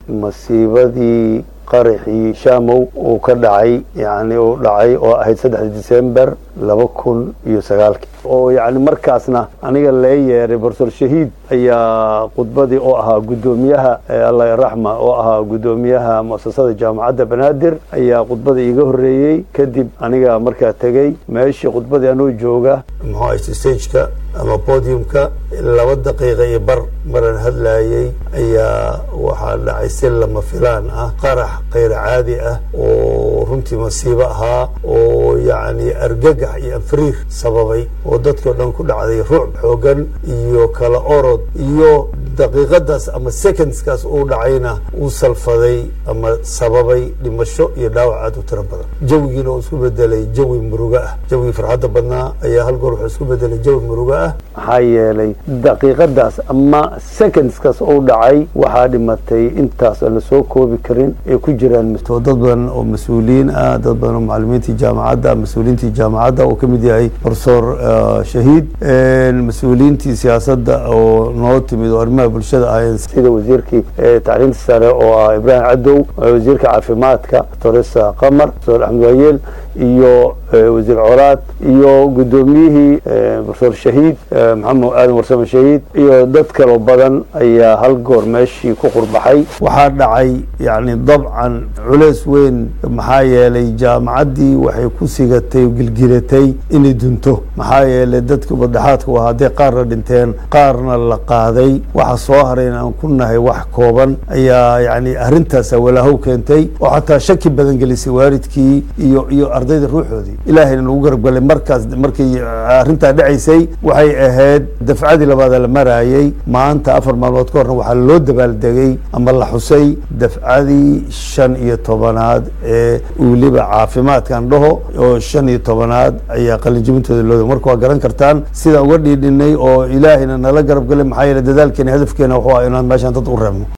masiibadii qaraxii shaamow uu ka dhacay yani uu dhacay oo ahayd saddexda disember laba kun iyo sagaalkii oo yani markaasna aniga lee yeeray bortor shahiid ayaa khudbadii oo ahaa guddoomiyaha allah raxma oo ahaa guddoomiyaha muasasada jaamacadda banaadir ayaa khudbadii iiga horreeyey kadib aniga markaa tegey meeshii khudbadii anoo jooga muxuu ahayt stageka ama podiumka laba daqiiqa iyo bar maran hadlaayey ayaa waxaa dhacay si lama filaan ah qarax kayr caadi ah oo runtii masiibo ahaa oo yacni argagax iyo anfariir sababay oo dadkao dhan ku dhacday ruuc xoogan iyo kala orod iyo daqiiqadaas ama secondskaas uu dhacayna uu salfaday ama sababay dhimasho iyo dhaawac aad u tiro badan jawigiina uu isku bedelay jawi muruga ah jawigii farxadda badnaa ayaa hal goor wuxuu isku bedelay jawi muruga ah maxaa yeelay daqiiqadaas ama secondskaas uu dhacay waxaa dhimatay intaas aan la soo koobi karin ay ku jiraan dad badan oo mas-uuliyiin ah dad badan oo macalimiintii jaamacadda mas-uuliyiintii jaamacadda uu ka mid yahay profesor shahiid mas-uuliyiintii siyaasadda oo noo timid oo arrimaha bulshada ahayn sida wasiirkii tacliinta sare oo ah ibraahim cadow wasiirka caafimaadka toresa qamar profesor axmed waayeel iyo wasiir colaad iyo guddoomiyihii profesor shahiid maxamed aadan warsame shahiid iyo dad kaloo badan ayaa hal goor meeshii ku qurbaxay waxaa dhacay yani dabcan culeys weyn maxaa yeelay jaamacaddii waxay ku sigatay o gilgilatay inay dunto maxaa yeelay dadkii badhaxaadka waa hadday qaarna dhinteen qaarna la qaaday waxa soo harayn aan ku nahay wax kooban ayaa yani arrintaasa walaahow keentay oo xataa shaki badan gelisay waalidkii iyo iyo ardayda ruuxoodii ilaahayna lagu garabgalay markaas markay arrintaa dhacaysay waxay ahayd dafcadii labaada la maraayey maanta afar maalmood ka horna waxaa loo dabaaldegay ama la xusay dafcadii shan iyo tobanaad ee weliba caafimaadkan dhaho oo shan iyo tobanaad ayaa qalinjibintooda looda marka waa garan kartaan sidaan uga dhiidhinay oo ilaahayna nala garab galay maxaa yeele dadaalkeena hadafkeena wuxuu ah inaan meeshaan dad u reebno